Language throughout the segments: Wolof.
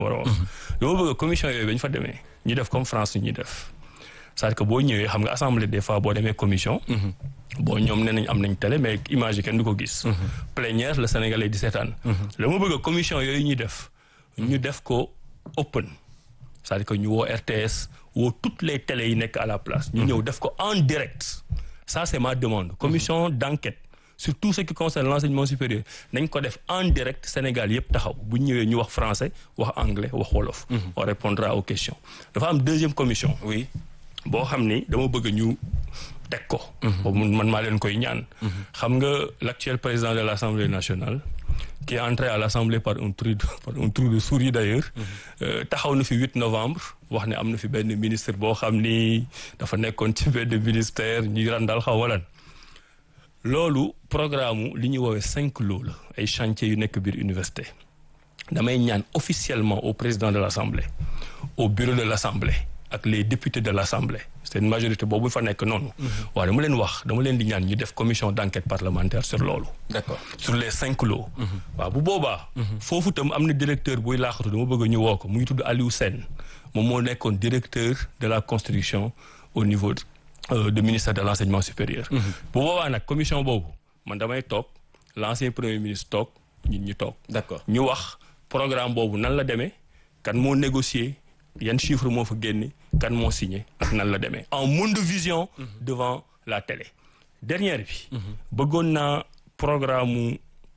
war a wax dama bëgg commission yooyu ba ñu fa demee ñu def comme France ñuy def c'est-à-dire que boo ñëwee xam nga assemblée des fois boo demee commission bon ñoom nee nañ am nañ télé mais image yi kenn du ko gis plénière le Sénégalais di seetaan dama bëgg commission yooyu ñuy def ñu def ko open c'est-à-dire que ñu woo RTS woo toutes les télés yi nekk à la place ñu ñëw def ko en direct ça c'est ma demande commission d'enquête sur tout ce qui concerne l'enseignement supérieur nañ ko def en direct Sénégal yëpp taxaw bu ñu ñëwee ñu wax français wax anglais wax wolof on répondra aux questions dafa am deuxième commission oui boo xam ni dama bëgg ñu teg ko boobu man maa leen koy ñaan xam nga l'actuel président de l'Assemblée nationale qui est entré à l'Assemblée par un trou de par un trou de souris d'ailleurs taxaw na fi 8 novembre wax ne am na fi benn ministre boo xam ni dafa nekkoon ci benn ministère ñuy randal xaw walan loolu programme li ñuy woowee cinq lots la ay chantiers yu nekk biir université damay ñaan officiellement au président de l'Assemblée au bureau de l'Assemblée ak les députés de l'Assemblée c'est une majorité boobu fa nekk noonu waaw dama leen wax dama leen di ñaan ñu def commission d'enquête parlementaire sur loolu d'accord sur les cinq lots waaw bu boobaa foofu tam am na directeur buy laaxatu dama bëgg ñu woo ko mu ngi tudd Aliou Sène moom moo nekkoon directeur de la construction au niveau du ministère de l'enseignement supérieur bu boobaa nag commission boobu man damay toog l'ancien premier ministre toog ñun ñu toog d'accord ñu wax programme boobu nan la demee kan moo négocier yan chiffre moo fa génne kan moo signé ak nan la demee en monde de vision devant la télé dernière bi bëggoon naa programme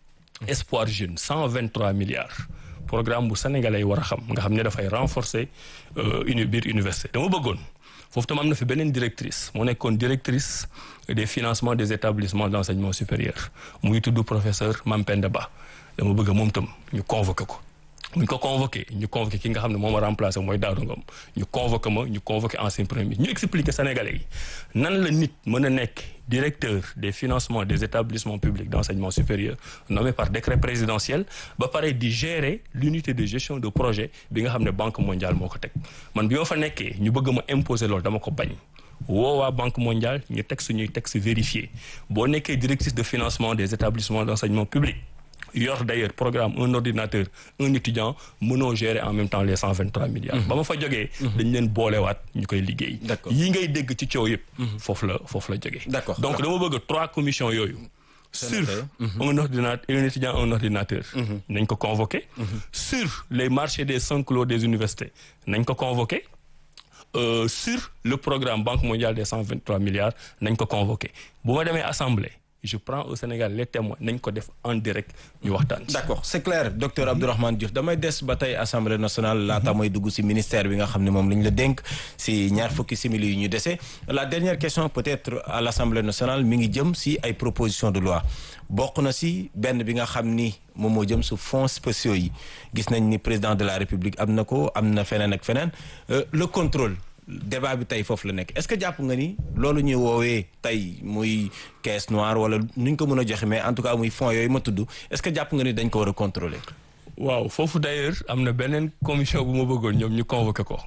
espoir jeune cent vingt trois milliards programme bu sénégalais yi war a xam nga xam ne dafay renforcer uni biir université dama bëggoon foofu tam am na fi beneen directrice moo nekkoon directrice des financements des établissements d'enseignement supérieur muy tudd professeur Mampenda Ba dama bëgg moom tam ñu convoqué ko bu ñu ko convoqué ñu convoqué ki nga xam ne moom a remplacé mooy Daouda Ngom ñu convoqué ma ñu convoqué ancien premier ministre ñu expliqué Sénégalais yi nan la nit mën a nekk directeur des financements des établissements publics d'enseignement supérieur nommé par décret présidentiel ba pare di gérer l'unité de gestion de projet bi nga xam ne Banque mondiale moo ko teg man bi ma fa nekkee ñu bëgg ma imposer loolu dama ko bañ woo waa Banque mondiale ñu teg suñuy texte vérifié boo nekkee directrice de financement des établissements d'enseignement public yor d'ailleurs programme un ordinateur un étudiant mënoo gérer en même temps les cent vingt trois milliards ba ma fa jógee dañ leen boolewaat ñu koy liggéey D'accord. yi ngay dégg ci coow yëpp foofu la foofu la jógee D'accord. donc dama bëgg trois commissions yooyu sur noté. un ordinateur un étudiant un ordinateur nañ ko convoqué sur les marchés des cinq lots des universités nañ ko convoqué Euh, sur le programme Banque mondiale des cent vingt trois milliards nañ ko convoqué bu ma demee assemblée je prends au Sénégal les témoins nañ ko def en direct ñu waxtaan ci. d'accord c'est clair docteur Abdourahmane Diouf damay des ba tey assemblée nationale laata mooy dugg ci ministère bi nga xam ne moom la ñu la dénk ci ñaar fukki simili yu ñu dese la dernière question peut-être à l'assemblée nationale mi ngi jëm ci ay propositions de loi bokk na ci benn bi nga xam ni moom moo jëm ci fonds spéciaux yi gis nañ ni président de la république am na ko am na feneen ak feneen Euh, le contrôle débat bi tey foofu la nekk est-ce que jàpp nga ni loolu ñuy woowee tey muy caisse noire wala nu ñu ko mën a joxe mais en tout cas muy fonds yooyu ma tudd est-ce que jàpp nga ni dañ ko war a contrôler waaw foofu d'ailleurs am na beneen commission bu ma bëggoon ñoom ñu convoqué ko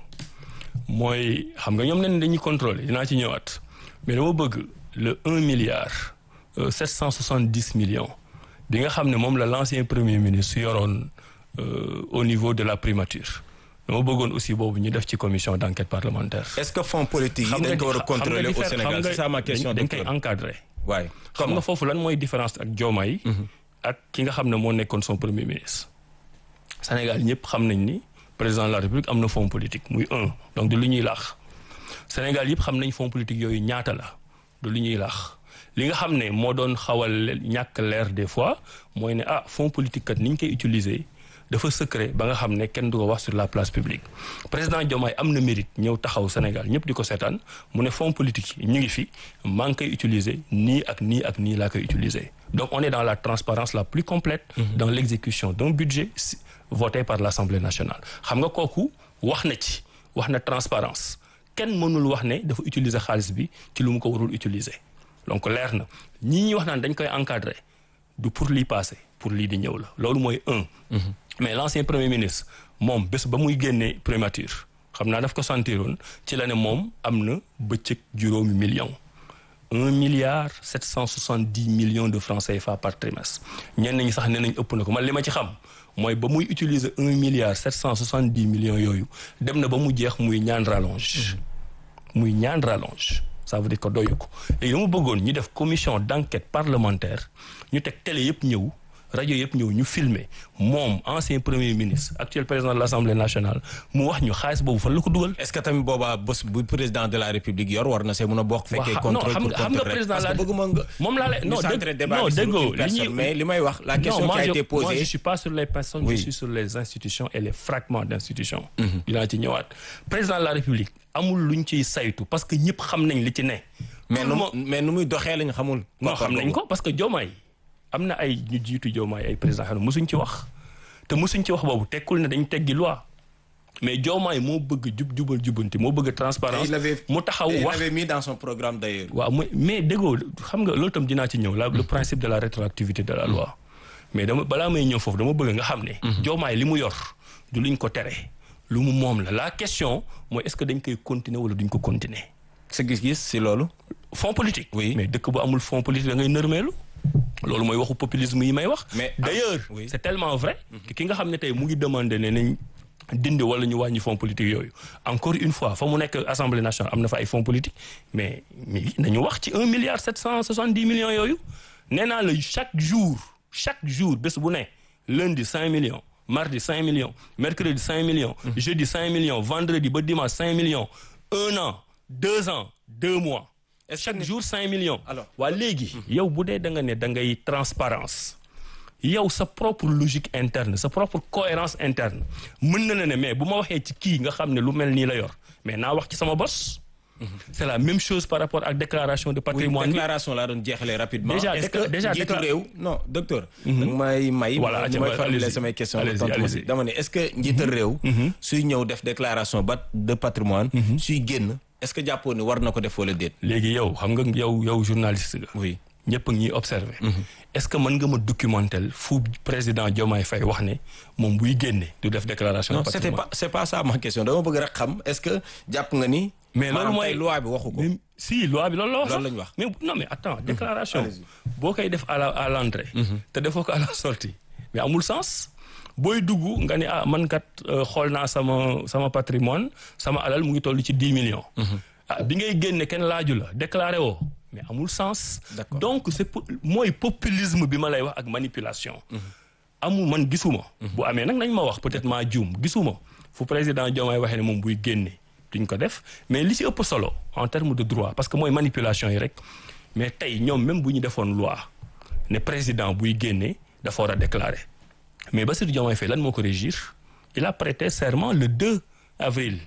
mooy xam nga ñoom nen dañuy contrôler dinaa ci ñëwaat mais dama bëgg le un milliard sept cent soixante dix millions bi nga xam ne moom la l'ancien premier ministre yoroon euh, au niveau de la primature dama bëggoon aussi boobu ñu def ci commission d'enquête parlementaire. est-ce que fonds politique yi dañ ko war a contrôler au Sénégal c'est ça ma question dañ koy docteur encadrer. waaye xam nga foofu lan mooy différence ak Diomaye ak ki nga xam ne moo nekkoon son premier ministre Sénégal ñëpp xam nañ ni président de la République am na fonds politique muy un donc du lu ñuy laax Sénégal yëpp xam nañ fonds politique yooyu ñaata la du lu ñuy laax li nga xam ne moo doon xawal ñàkk leer des fois mooy ne ah fonds politique kat ni ñu koy utiliser dafa secret ba nga xam ne kenn du ko wax sur la place publique président Diomaye am na mérite ñëw taxaw Sénégal ñëpp di ko seetaan mu ne fonds politique yi ñu ngi fi maa ngi koy utiliser nii ak nii ak nii laa koy utiliser donc on est dans la transparence la plus complète dans l'exécution d'un budget si- voté par l'Assemblée nationale xam nga kooku wax na ci wax na transparence kenn mënul wax ne dafa utiliser xaalis bi ci lu mu ko warul utiliser donc leer na ñi ñuy wax naan dañ koy encadrer du pour lii passé pour lii di ñëw la loolu mooy un mais l'ancien premier ministre moom bés ba muy génnee primature xam naa daf ko sentiroon ci la ne moom am na bëccëg juróomi million un milliard sept cent soixante dix millions de francs CFA par trimestre ñenn ñi sax nee nañ ëpp na ko man li ma ci xam mooy ba muy utiliser un milliard sept cent soixante dix millions yooyu dem na ba mu jeex muy ñaan rallonge muy ñaan rallonge ça veut dire que doyu ko léegi dama bëggoon ñu def commission d'enquête parlementaire ñu teg télé yëpp ñëw rajo yëpp ñëw ñu filmer moom ancien premier ministre actuel président de l'Assemblée nationale mu wax ñu xaalis boobu fan la ko dugal. est-ce que tamit boobaa bés bu président de la république yor war na see mun a bokk. fekkee contrôle xam pour nga xam nga contrôle président parce la que bëgguma nga. moom laa lay non centré dégg débat non bi sur déggoo une li personne ñuy mais li may wax la question non, qui a moi, été je, moi, posée. je suis pas sur les personnes, Oui. je suis sur les institutions et les fragments d'institutions. dinaa ci ñëwaat président de la république amul luñ ciy saytu parce que ñëpp xam nañ li ci ne. mais Tout nu le monde- mais nu muy doxee lañ xamul. non xam nañ ko parce que Diomaye am na ay ñu jiitu Diomaye ay président xam ne mosuñ ci wax te mosuñ ci wax boobu tekkul ne dañ teggi loi mais Diomaye moo bëgg jub jubal jubanti moo bëgg transparence il avait mu taxaw il wax l'avait mis dans son programme d'ailleurs. waaw mais mais déggoo xam nga loolu tam dinaa ci ñëw la le principe de la rétroactivité de la loi mais dama balaa may ñëw foofu dama bëgg nga xam ne Diomaye li mu yor du luñ ko tere lu mu moom la la question mooy est-ce que dañ koy continuer wala duñ ko continuer sa gis-gis si loolu. fonds politique Oui. mais dëkk bu amul fonds politique da ngay nërmeelu loolu mooy waxu populisme yi may wax Mais- d'ailleurs ah, oui. c'est tellement vrai que ki nga xam ne tey mu ngi demander ne nañ dindi wala ñu wàññi fonds politique yooyu encore une fois fa mu nekk assemblée nationale am na fa ay fonds politique mais mais nañu wax ci un milliard sept cent soixante dix millions yooyu nee naa la chaque jour chaque jour bés bu ne lundi cinq millions mardi cinq millions mercredi cinq millions jeudi cinq millions vendredi ba dimanche cinq millions un an deux ans deux mois Est-ce chaque que- jour cinq millions Alors. waa léegi yow bu dee da nga ne da ngay transparence yow sa propre logique interne sa propre cohérence interne mën na la ne mais bu ma waxee ci kii nga xam ne lu mel nii la yor mais naa wax ci sama bos c'est la même chose par rapport ak déclaration de oui patrimoine bi déclaration laa doon jeexalee rapidement. Déjà, est-ce décla- que déjà, njiitu décla- réew non docteur. da nga may may. Voilà, ma atiwa, may formuler allez-y. samay question Allez-y, tontu ma si. allez-y. dama ne est-ce que njiital réew. suy ñëw def déclaration ba de patrimoine suy génn est-ce que jàppoo ni war na ko def wala déet. léegi yow xam nga yow yow journaliste nga oui ñëpp a ngi ñuy observé est-ce que mën nga ma documenter fu président Diomaye Faye wax ne moom buy génne du def déclaration non de c'était patrimoine pas c'est pas ça ma question dama bëgg rek xam est-ce que jàpp nga ni. mais loolu maanaam mooy tey loi bi waxu ko. mais si loi bi loolu la wax Loolu sax. la ñu wax. mais non mais attends déclaration Allez-y. boo koy def à la à l'entrée te defoo ko à la sortie mais amul sens booy dugg nga ne ah man kat euh, xool naa sama sama patrimoine sama alal mu ngi toll ci dix millions ah bi ngay génne kenn laaju la déclaré woo mais amul sens D'accord. donc c'est po- mooy populisme bi ma lay wax ak manipulation amul man gisuma bu amee nag nañ ma wax peut-être maa juum gisuma fu président Diomaye waxee ne moom buy génne duñ ko def mais li ci ëpp solo en termes de droit parce que mooy manipulation yi rek mais tey ñoom même bu ñu defoon loi ne président buy génne dafa war a déclarer mais Bassirou Diomaye Faye lan moo ko régir il a prêté serment le 2 avril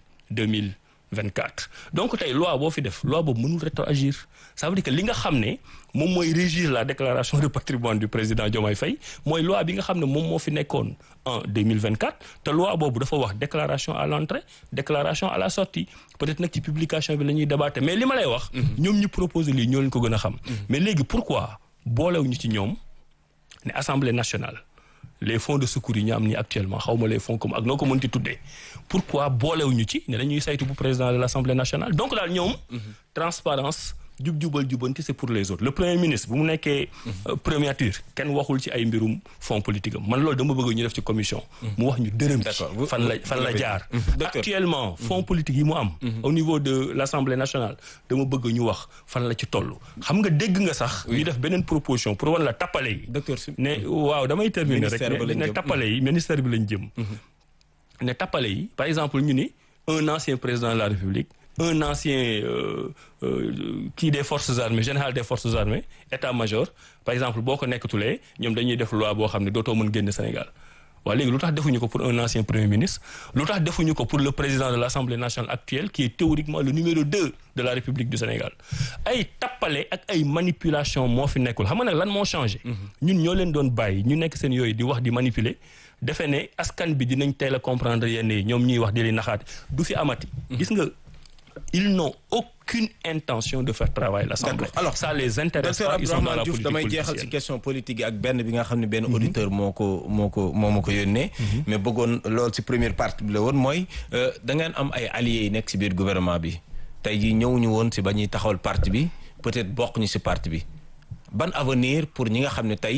2024 donc tey loi boo fi def loi boobu mënul rétroagir ça veut dire que li nga xam ne moom mooy régir la déclaration de patrimoine du président Diomaye Faye mooy loi bi nga xam ne moom moo fi nekkoon en 2024 te loi boobu dafa wax déclaration à l'entrée déclaration à la sortie peut-être nag ci publication bi la ñuy débattre mais li ma lay wax ñoom ñu proposer lii ñoo leen ko gën a xam mais léegi pourquoi boolewuñu ci ñoom ne assemblée nationale les fonds de secours yi ñu am ni actuellement xaw ma les fonds comme ak noo ko mënti tuddee pourquoi boolewuñu ci ne dañuy saytu bu président de l'assemblée nationale donc daal ñoom transparence jub-jubal jubanti c'est pour les autres le premier ministre bu mu nekkee euh, premiature kenn waxul ci ay mbirum fonds politique am man loolu dama bëgg ñu def ci commission mu wax ñu dërëm ci D'accord. Vous- fan la vous- fan vous la l'avez jaar dit. Docteur. actuellement fonds politique yi mu am au niveau de l'assemblée nationale dama bëgg ñu wax fan la ci toll xam nga dégg nga sax ñu def beneen proposition pour wan la tappale yi docteur si ne waaw damay terminer rek Ministère ba ne lañ ne jëm. tappale yi ministère bi lañ jëm ne tappale yi par exemple ñu ni un ancien président de la République un ancien euh, euh, kii des forces armées général des forces armées état-major par exemple boo ko nekkatulee ñoom dañuy def loi boo xam ne dootoo mën génn Sénégal waaw léegi lu tax defuñu ko pour un ancien premier ministre lu tax defuñu ko pour le président de l'Assemblée nationale actuelle qui est théoriquement le numéro 2 de la République du Sénégal ay tappale ak ay manipulation moo fi nekkul xam nga nag lan moo changé ñun ñoo leen doon bàyyi ñu nekk seen yooyu di wax di manipuler defe ne askan bi dinañ teel a comprendre yenn yi ñoom ñuy wax di leen naxaate du fi amati gis nga ils n'ont aucune intention de faire travailler l'Assemblée D'accord. Alors, ça les intéresse docteur pas ils sont dans Abdourahmane la Diouf politique damay jeexal ci politicienne question politique yi ak benn bi nga xam ne benn auditeur moo ko moo ko moo ma ko yónnee mais bëggoon loolu ci première partie bi la woon mooy euh, da ngeen am ay alliés yi nekk ci biir gouvernement bi tey jii ñëwuñu woon ci ba ñuy taxawal parti bi peut-être bokk ñu ci parti bi ban avenir pour ñi nga xam ne tey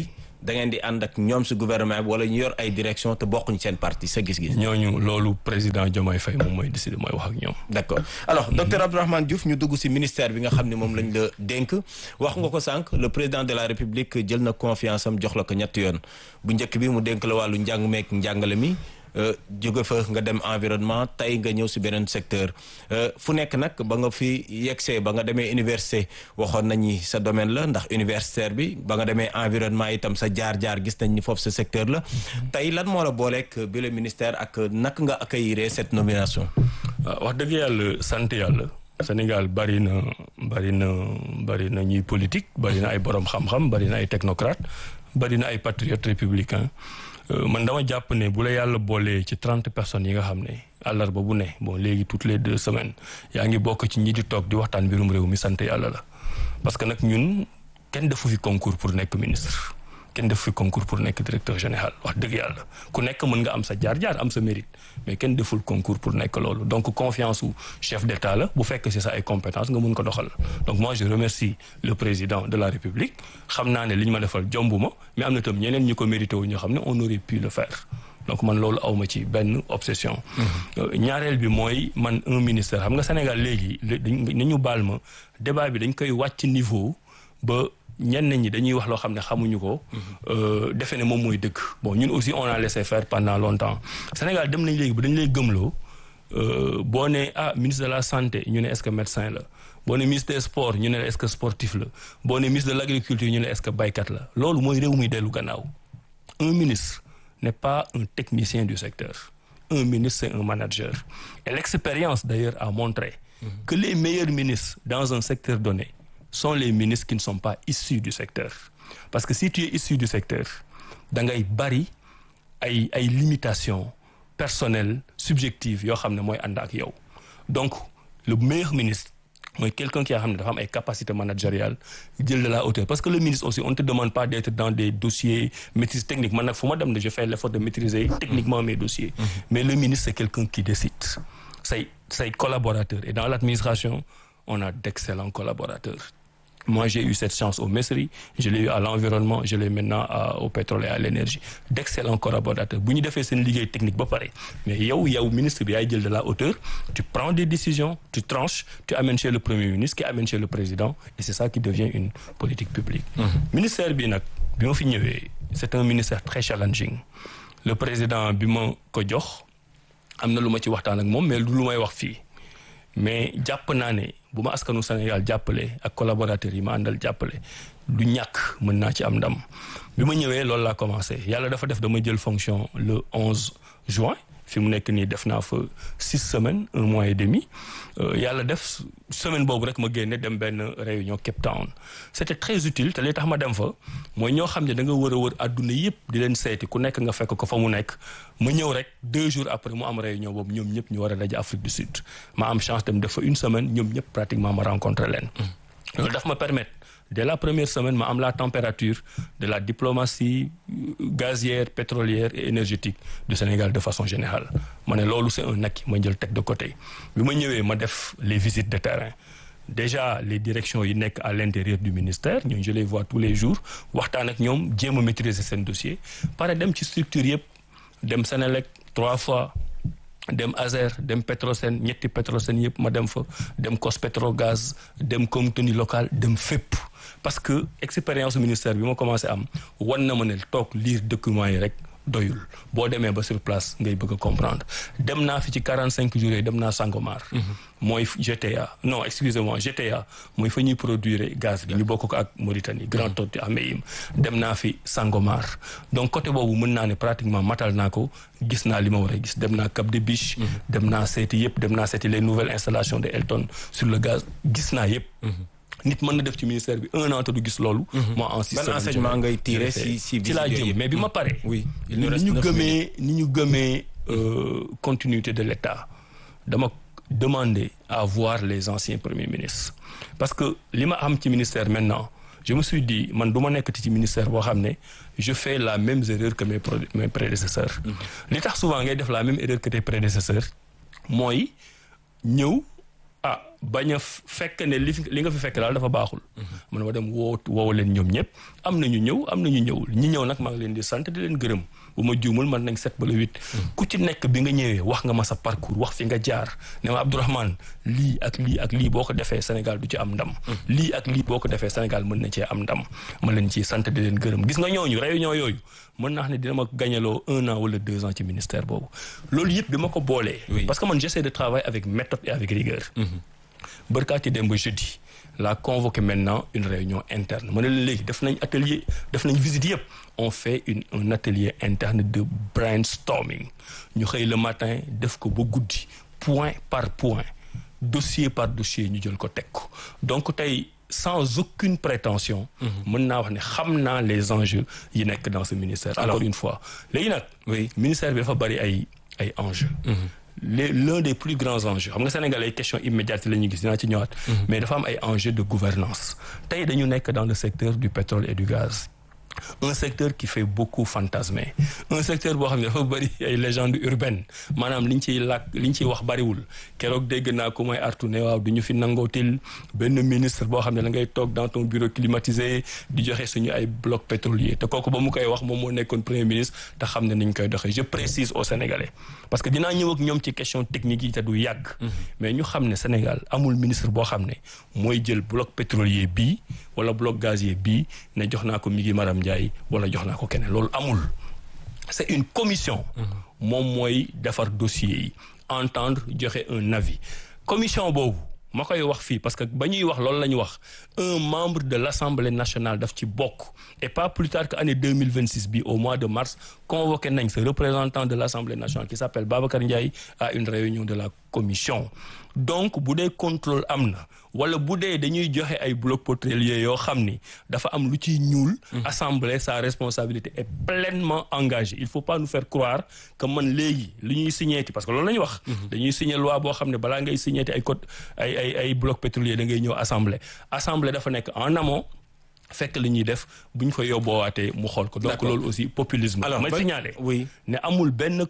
da ngeen di ànd ak ñoom si gouvernement bi wala ñu yor ay direction te bokkuñ seen parti sa gis-gis. ñooñu loolu président Diomaye Faye moom mooy décider mooy wax ak ñoom. d'accord alors docteur Abdourahmane Diouf ñu dugg si ministère bi nga xam ne moom lañ la dénk wax nga ko sànq le président de la république jël na confiance am jox la ko ñetti yoon bu njëkk bi mu dénk la wàllu njàng meek njàngale mi. jóge fa nga dem environnement tey nga ñëw si beneen secteur fu nekk nag ba nga fi yegsee ba nga demee université waxoon nañu sa domaine la ndax universitaire bi ba nga demee environnement itam sa jaar-jaar gis nañ ni foofu sa secteur la tey lan moo la booleek bi le ministère ak naka nga accueillir cette nomination. wax dëgg yàlla sant yàlla. Sénégal bari na bari na bari na ñuy politique bari na ay borom xam-xam bari na ay technocrate bari na ay patriotes républicains. man dama jàpp ne bu la yàlla boolee ci trente personnes yi nga xam ne àllarba bu ne bon léegi toutes les deux semaines yaa ngi bokk ci ñi di toog di waxtaan mbirum réew mi sant yàlla la parce que nag ñun kenn defu fi concours pour nekk ministre kenn defu fi concours pour nekk directeur général wax dëgg yàlla ku nekk mën nga am sa jaar-jaar am sa mérite mais kenn deful concours pour nekk loolu donc confiance u chef d'état la bu fekk ci sa ay compétences nga mun ko doxal donc moi je remercie le président de la république xam naa ne li ñu ma defal jombu ma mais am na tam ñeneen ñi ko mérité wu ñoo xam ne on aurait pu le faire donc man loolu awma ci benn obsession ñaareel bi mooy man un ministère xam nga Sénégal léegi ni ñu baal ma débat bi dañ koy wàcc niveau ba ñenn ñi dañuy wax loo xam ne xamuñu ko. defe ne moom mooy dëgg. bon ñun aussi on a laissé faire pendant longtemps Sénégal dem nañ léegi ba dañu lay gëmloo boo ne ah ministre de la santé ñu ne est-ce que médecin la boo ne ministre des sports ñu ne est-ce que sportif la boo ne ministre de l'agriculture ñu ne est-ce que baykat la loolu mooy réew muy dellu gannaaw un ministre n'est pas un technicien du secteur un ministre c'est un manager et l'expérience d'ailleurs a montré que les meilleurs ministres dans un secteur donné sont les ministres qui ne sont pas issus du secteur parce que si tu es issu du secteur da ngay bari ay ay limitations personnelles subjectives yoo xam ne mooy ànd ak yow donc le meilleur ministre mooy quelqu'un qui a xam ne dafa am ay capacités managériales jël de la hauteur parce que le ministre aussi on ne te demande pas d'être dans des dossiers maîtrise technique man nag fu ma dem ne je fais l'effort de maîtriser techniquement mes dossiers mais le ministre c'est quelqu'un qui décide say say collaborateurs et dans l'administration on a d'excellents collaborateurs moi j'ai eu cette chance au MESRI je l'ai eu à l'environnement je l'ai maintenant à, au pétrole et à l'énergie d'excellents collaborateurs bu ñu defee seen liggéey technique ba pare mais yow yow ministre bi yaay jël de la hauteur tu prends des décisions tu tranches tu amènes chez le premier ministre qui amène chez le président et c'est ça qui devient une politique publique ministère bi nag bi ma fi ñëwee c'est un ministère très challenging le président bi ma ko jox am na lu ma ci waxtaan ak moom mais lu may wax fii mais jàpp naa ne bu ma askanu Sénégal jàppale ak collaborateurs yi ma àndal jàppale du ñàkk mën naa ci am ndam bi ma ñëwee loolu laa commencé yàlla dafa def dama jël fonction le 11 juin fi mu nekk nii def naa fa six semaines un mois et demi yàlla def semaine boobu rek ma génne dem benn réunion Cape Town c'était très utile te li tax ma dem fa mooy ñoo xam ne da nga wër a wër adduna yëpp di leen seeti ku nekk nga fekk ko fa mu nekk ma ñëw rek deux jours après mu am réunion boobu ñoom ñëpp ñu war a daje Afrique du Sud ma am chance dem def fa une semaine ñoom ñëpp pratiquement ma rencontré leen loolu daf ma permettre dès la première semaine ma am la température de la diplomatie gazière pétrolière et énergétique du Sénégal de façon générale ma ne loolu c'est un acquis ma jël teg de côté bi ma ñëwee ma def les visites de terrain déjà les directions yi nekk à l'intérieur du ministère ñooñu je les vois tous les jours waxtaan ak ñoom jéem a maîtriser seen dossier pare dem ci structure yëpp dem Sénélec trois fois dem Azer dem Petrosen ñetti Petrosen yëpp ma dem fa dem Cospetrogaz dem contenu local dem fépp parce que expérience ministère bi ma commencé am wan na ma ne toog lire documents yi rek doyul boo demee ba sur place ngay bëgg a comprendre dem naa fi ci quarante cinq jours yi dem naa Sangomar mooy GTA non excusez-moi GTA mooy fa ñuy produire gaz bi ñu bokk ko ak Mauritanie Grand Tortue Ahmeyim dem naa fi Sangomar donc côté boobu mën naa ne pratiquement matal naa ko gis naa li ma war a gis dem naa Cap des Biches dem naa seeti yëpp dem naa seeti les nouvelles installations de Elton sur le gaz gis naa yëpp nit mën na def ci ministère bi un an te du gis loolu. moi en six ban enseignement ngay tirer si si ci laa jëm mais bi ma paree. oui il ni nous reste ñu neuf gëmee ni ñu gëmee continuité de l'État dama demander à voir les anciens premiers ministres parce que li ma am ci ministère maintenant je me suis dit man du ma nekkati ci ministère boo xam ne je fais la même erreur que mes pro- mes prédécesseurs. li tax souvent ngay def la même erreur que tes prédécesseurs mooy ñëw ah bañ a fekk ne li li nga fi fekk daal dafa baaxul. man ma dem woo woo leen ñoom ñëpp am na ñu ñëw am na ñu ñëwul ñi ñëw nag maa ngi leen di sant di leen gërëm bu ma juumul man nañ sept ba le huit. ku ci nekk bi nga ñëwee wax nga ma sa parcours wax fi nga jaar ne ma Abdourahmane lii ak lii ak lii boo ko defee Sénégal du ci am ndam. lii ak lii boo ko defee Sénégal mën na cee am ndam ma leen ci sant di leen gërëm gis nga ñooñu réunion yooyu mën naa xam ne dina ma gañaloo un an wala deux ans ci ministère boobu loolu yëpp bi ma ko boolee. parce que man j'essaie de travailler avec méthode et avec rigueur. bërkaati démb jeudi la convoqué maintenant une réunion interne ma ne la léegi def nañ atelier def nañ visite yëpp on fait une un atelier interne de brainstorming ñu xëy le matin def ko ba guddi point par point dossier par dossier ñu jël ko teg ko donc tey sans aucune prétention mën naa wax ne xam naa les enjeux yi nekk dans ce ministère encore une fois léegi nag oui ministère bi dafa bari ay ay enjeux les l'un des plus grands enjeux xam nga Sénégal ay questions immédiates la ñuy gis dinaa ci ñëwaat. mais dafa am ay enjeux de gouvernance tey dañu nekk dans le secteur du pétrole et du gaz. un secteur qui fait beaucoup fantasmer un secteur boo xam ne dafa bëri ay légendes urbaines maanaam liñ ciy làkk liñ ciy wax bëriwul keroog dégg naa ko mooy artu ne waaw du ñu fi nangootil benn ministre boo xam ne da ngay toog dans ton bureau climatisé di joxe suñu ay blocs pétroliers te kooku ba mu koy wax moom moo nekkoon premier ministre te xam ne niñ koy doxee je précise aux Sénégalais parce que dinaa ñëw ak ñoom ci question technique yi te du yàgg mais ñu xam ne Sénégal amul ministre boo xam ne mooy jël bloc pétrolier bii wala bloc gazier bii ne jox naa ko mi ngi Maram Ndiaye wala jox naa ko keneen loolu amul c'est une commission moom mooy defar dossier yi entendre joxe un avis commission boobu ma koy wax fii parce que ba ñuy wax loolu la ñu wax un membre de l'Assemblée nationale daf ci bokk et pas plus tard que année 2026 bi au mois de mars convoqué nañ ce représentant de l'Assemblée nationale qui s'appelle Babacar Ndiaye à une réunion de la commission donc bu dee contrôle am na wala bu dee dañuy joxe ay blocs pétroliers yoo xam ni dafa am lu ciy ñuul assemblée sa responsabilité est pleinement engagée il faut pas nous faire croire que man léegi li ñuy signéeti parce que loolu la ñu wax dañuy signer loi boo xam ne balaa ngay signéeti ay code ay ay ay blocs pétroliers da ngay ñëw assemblée assemblée dafa nekk en amont fekk li ñuy def bu ñu fa yóbboowaatee mu xool ko donc loolu aussi populisme alors may signaler oui ne amul benn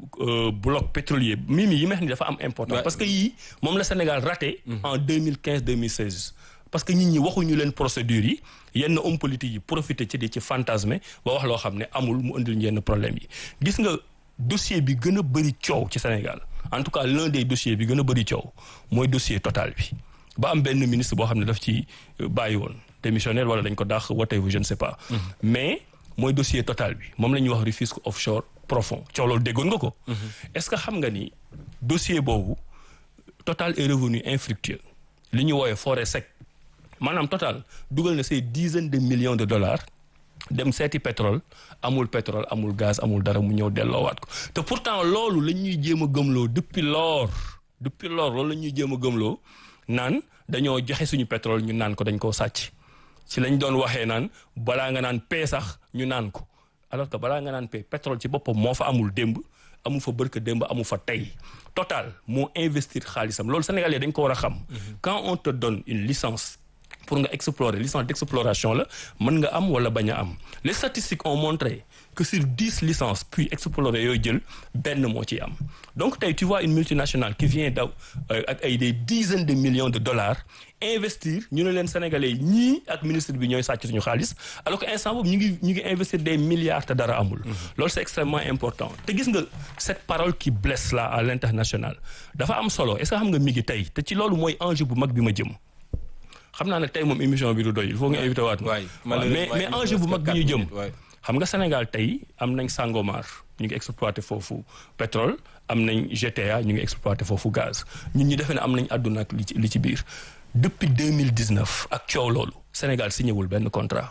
bloc pétrolier mimi yi meex ni dafa am important parce que yii moom la Sénégal raté en 2015 2016 parce que nit ñi waxuñu leen procédure yi yenn homme politique yi profité ci di ci fantasmer ba wax loo xam ne amul mu indil yenn problème yi gis nga dossier bi gën a bëri coow ci Sénégal en tout cas l'un des dossiers bi gën a bëri coow mooy dossier Total bi ba am benn ministre boo xam ne daf ci bàyyi woon démissionnaire wala dañ ko dàq whatever je ne sais pas mais mooy dossier Total bi moom la ñuy wax Rufisque offshore profond coow loolu déggoon nga ko est-ce que xam nga ni dossier boobu Total est revenu infructueux li ñu wooyee forêt sec maanaam Total dugal na say dizaines de millions de dollars dem seeti pétrole amul pétrole amul gaz amul dara mu ñëw delloowaat ko te pourtant loolu la ñuy jéem a gëmloo depuis lors depuis lors loolu la ñuy jéem a gëmloo naan dañoo joxe suñu pétrole ñu naan ko dañ koo sàcc ci lañ doon waxee naan balaa nga naan pee sax ñu naan ko alors que balaa nga naan pee pétrole ci boppam moo fa amul démb amu fa bërka démb amu fa tey total moo investir xaalisam loolu Sénégalais dañ ko war a xam quand on te donne une licence pour nga explorer licence d'exploration la mën nga am wala bañ a am les statistiques ont montré que sur dix licences puis explorer yooyu jël benn moo ciy am donc tey tu vois une multinationale qui vient daw ak ay des dizaines de millions de dollars investir ñu ne leen sénégalais yi ñii ak ministre bi ñooy sàcc suñu xaalis alors que instant boobu ñu ngi ñu ngi investir des milliards te dara amul loolu c'est extrêmement important te gis nga cette parole qui blesse là à l'international dafa am solo est-ce que xam nga mi ngi tey te ci loolu mooy enjeu bu mag bi ma jëm xam naa ne tey moom émission bi du doy il faut nga invité waat mais mais enjeu bu mag bi ñu jëm xam nga Sénégal tey am nañ Sangomar ñu ngi exploité foofu pétrole am nañ GTA ñu ngi exploité foofu gaz ñun ñu defee ne am nañ àdduna ak li ci li ci biir depuis 2019 ak coow loolu Sénégal signé wul benn contrat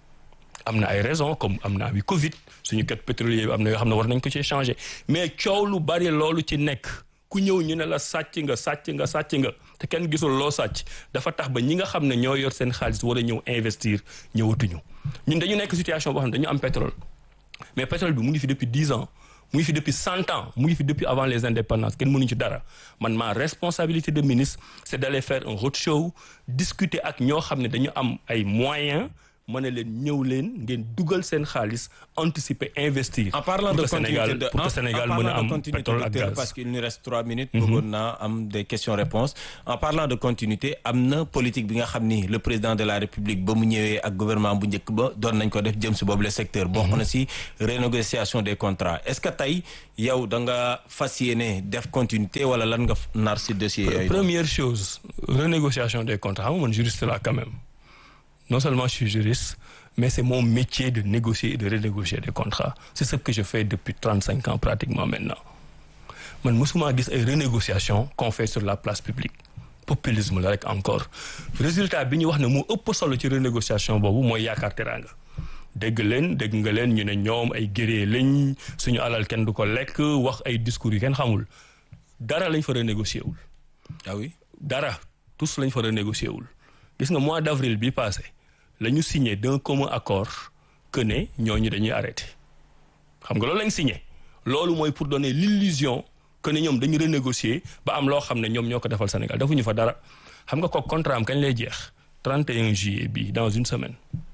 am na ay raisons comme am na bi Covid suñu kat pétrolier bi am na yoo xam ne war nañ ko ci changer mais coow lu bari loolu ci nekk ku ñëw ñu ne la sàcc nga sàcc nga sàcc nga te kenn gisul loo sàcc dafa tax ba ñi nga xam ne ñoo yor seen xaalis war a ñëw investir ñëwatuñu ñun dañu nekk situation boo xam ne dañu am pétrole mais pétrole bi mu ngi fi depuis dix ans mu ngi fi depuis cent ans mu ngi fi depuis avant les indépendances kenn mënuñu ci dara man ma responsabilité de ministre c'est d'aller faire un roadshow discuter ak ñoo xam ne dañu am ay moyens ma ne leen ñëw leen ngeen dugal seen xaalis anticiper investir. en parlant pour de que Sénégal continuité de pour que Sénégal mën a am pétrole ak gaz. parce qu'il nous reste trois minutes. bëggoon naa am des questions réponses en parlant de continuité am na politique bi nga xam ni le président de la république ba mu ñëwee ak gouvernement bu njëkk ba doon nañ ko def jëm si boobu le secteur. bokk na si renégociation des contrats est-ce que tey yow da nga fas yéene def continuité wala lan nga nar si dossier yooyu. première chose renégociation des contrats xam nga man juriste là quand même non seulement je suis juriste mais c'est mon métier de négocier et de renégocier des contrats c'est ce que je fais depuis trente-cinq ans pratiquement maintenant man mosuma gis ay renégociation qu'on fait sur la place publique populisme la rek encore résultat bi ñu wax ne moo ëpp solo ci renégociation boobu mooy yaakaar teraanga dégg leen dégg nga leen ñu ne ñoom ay guerrier lañ suñu alal kenn du ko lekk wax ay discours yu kenn xamul dara lañ fa renégocier wul ah oui dara tous lañ fa renégocier wul gis nga mois d'avril bi passé la ñu signé d'un commun accord que ne ñooñu dañuy arrêté xam nga loolu lañ signé loolu mooy pour donner l'illusion que ne ñoom dañu renégocier ba am loo xam ne ñoom ñoo ko defal Sénégal defuñu fa dara xam nga ko contrat am kañ lay jeex 31 juillet bi dans une semaine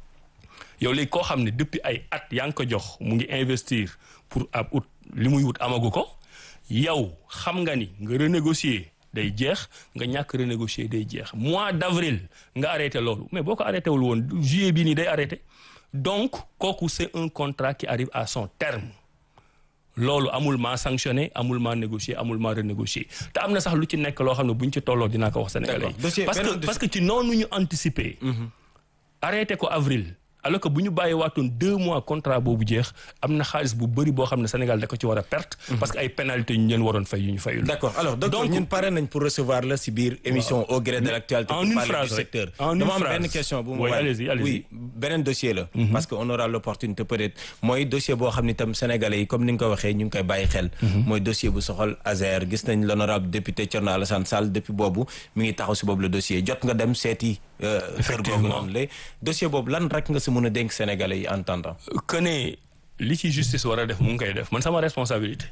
yow léegi koo xam ne depuis ay at yaa ngi ko jox mu ngi investir pour ab ut li muy wut amagu ko yow xam nga ni nga renégocier day jeex nga ñàkk renégocier day jeex mois d'avril nga arrêté loolu mais boo ko arrêté wul woon juillet bii nii day arrêté donc kooku c'est un contrat qui arrive à son terme loolu amul maa sanctionné amul maa négocier amul maa renégocier te am na sax lu ci nekk loo xam ne bu ñu ci tolloo dinaa ko wax sénégalais D'accord. Dossier- yi parce que beneen dossier- parce que ci noonu ñu anticiper arrêté ko avril alors que bu ñu bàyyi waatoon deux mois contrat boobu jeex am na xaalis bu bëri boo xam ne Sénégal da ko ci war a perte parce que ay pénalités ñu leen waroon fay yu ñu fayul d'accord alors docteur Donc- ñun pare nañ pour recevoir la si biir émission au gré de l'actualité en pour une parler phrase du rek. secteur En une dama am phrase. benn question bu mu Oui, waay allez-y, allez-y. oui beneen dossier la parce que on aura l'opportunité peut-être mooy dossier boo xam ni tam sénégalais yi comme ni nga ko waxee ñu ngi koy bàyyi xel mooy dossier bu soxal Azer gis nañ l'honorable député Thierno Alassane Sall depuis boobu mi ngi taxaw si boobu le dossier jot nga dem seeti euh, kër googu Effectivement. noonu la dossier boobu lan rek nga si mën a dénk sénégalais yi en attendant que ne li ci justice war a def mu ngi koy def man sama responsabilité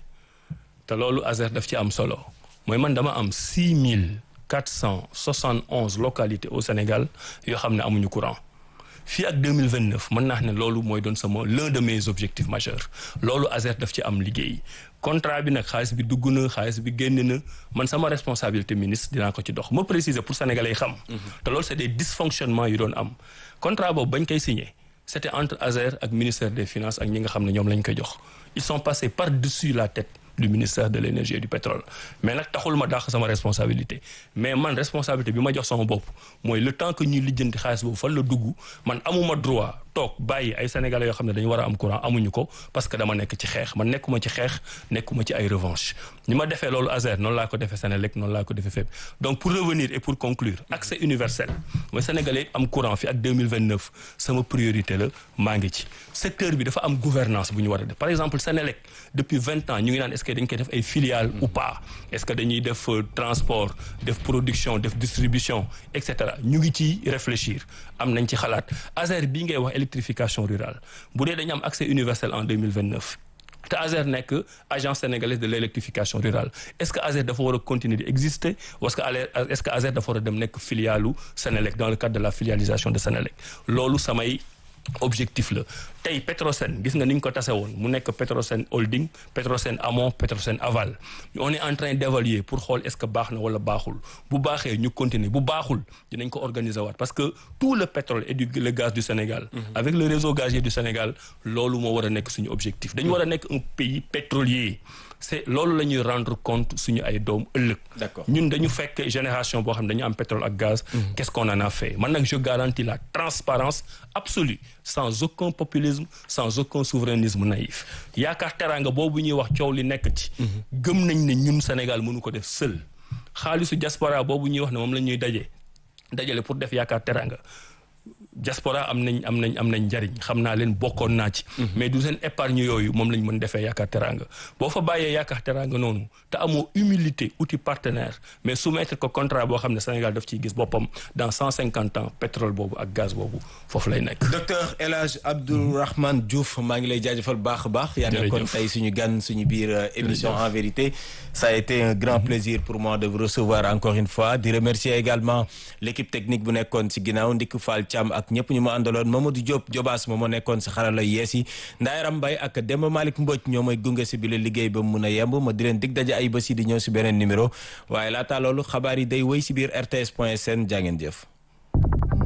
te loolu Azer daf ci am solo mooy man dama am six mille quatre cent soixante onze localités au Sénégal yoo xam ne amuñu courant fii ak deux mille vingt neuf mën naa ne loolu mooy doon sama l'un de mes objectifs majeurs loolu Azer daf ci am liggéey contrat bi nag xaalis bi dugg na xaalis bi génn na man sama responsabilité ministre dinaa ko ci dox ma préciser pour sénégalais yi xam. te loolu c'est des dysfonctionnements yu doon am contrat boobu bañ koy signé. c'était entre Azer ak ministère des finances ak ñi nga xam ne ñoom lañ koy jox ils sont passés par-dessus la tête du ministère de l'énergie et du pétrole mais nag taxul ma dàq sama responsabilité mais man responsabilité bi ma jox sama bopp mooy le temps que ñuy lijjanti xaalis boobu fan la dugg man amuma droit toog bàyyi ay sénégalais yoo xam ne dañu war a am courant amuñu ko parce que dama nekk ci xeex man nekkuma ci xeex nekkuma ci ay revanche ni ma defee loolu Azer noonu laa ko defee Sénélec noonu laa ko defee fépp donc pour revenir et pour conclure accès universel mooy sénégalais am courant fi ak 2029 sama priorité la maa ngi ci secteur bi dafa am gouvernance bu ñu war a def par exemple Sénélec depuis vingt ans ñu ngi naan est-ce que dañ koy def ay filiales ou pas est-ce que dañuy def euh, transport def production def distribution et cetera ñu ngi ci réfléchir am nañ ci xalaat Azer bii ngay wax électrification rurale bu dee dañu am accès universel en 2029 te Azer nekk agence sénégalaise de l'électrification rurale est-ce que Azer dafa war a continuer di exister ou est-ce que Ale- est-ce que Azer dafa war a dem nekk filialu Sénélec dans le cadre de la filialisation de Sénélec loolu samay objectif la tey Petrosen gis nga ni ñu ko tase woon mu nekk Petrosen holding Petrosen amont Petrosen aval on est en train d'évaluer pour xool est-ce que baax na wala baaxul bu baaxee ñu continuer bu baaxul dinañ ko organiser waat parce que tout le pétrole et du le gaz du Sénégal avec le réseau gazier du Sénégal loolu moo war a nekk suñu objectif dañu war a nekk un pays pétrolier c'est loolu la ñuy rendre compte suñu ay doom ëllëg D'accord. ñun dañu fekk génération boo xam ne dañu am pétrole ak gaz qu'est-ce qu'on en a fait man nag je garantis la transparence absolue sans aucun populisme sans aucun souverainisme naïf yaakaar teraanga boobu ñuy wax coow li nekk ci gëm nañ ne ñun Sénégal mënu ko def seul xaalisu diaspora boobu ñuy wax ne moom la ñuy daje dajale pour def yaakaar teraanga diaspora am nañ am nañ am nañ njariñ xam naa leen bokkoon naa ci mais du seen épargne yooyu moom lañ mën defee yaakaar teraanga boo fa bàyyee yaakaar teraanga noonu te amoo humilité outil partenaire mais soumettre ko contrat boo xam ne Sénégal daf ciy gis boppam dans cent cinquante ans pétrole boobu ak gaz boobu foofu lay nekk docteur El Hadj Abdourahmane Diouf maa ngi lay jaajëfal baax a baax yaa nekkoon tey suñu gan suñu biir euh, émission en vérité ça a été un grand plaisir pour moi de vous recevoir encore une fois di remercier également l'équipe technique bu nekkoon ci ginnaaw Ndiku Fall Thiam ak ak ñëpp ñu ma àndaloon Mamadou Diop Jobaas moom moo nekkoon si xarala yees yi Ndayaram Mbaye ak Demba Malick Mbodj ñoo may gunge si bi la liggéey ba mun a yemb ma di leen dig daje ay bés yi di ñëw si beneen numéro waaye laata loolu xabaar yi day wéy si biir rts point sn jaa ngeen jëf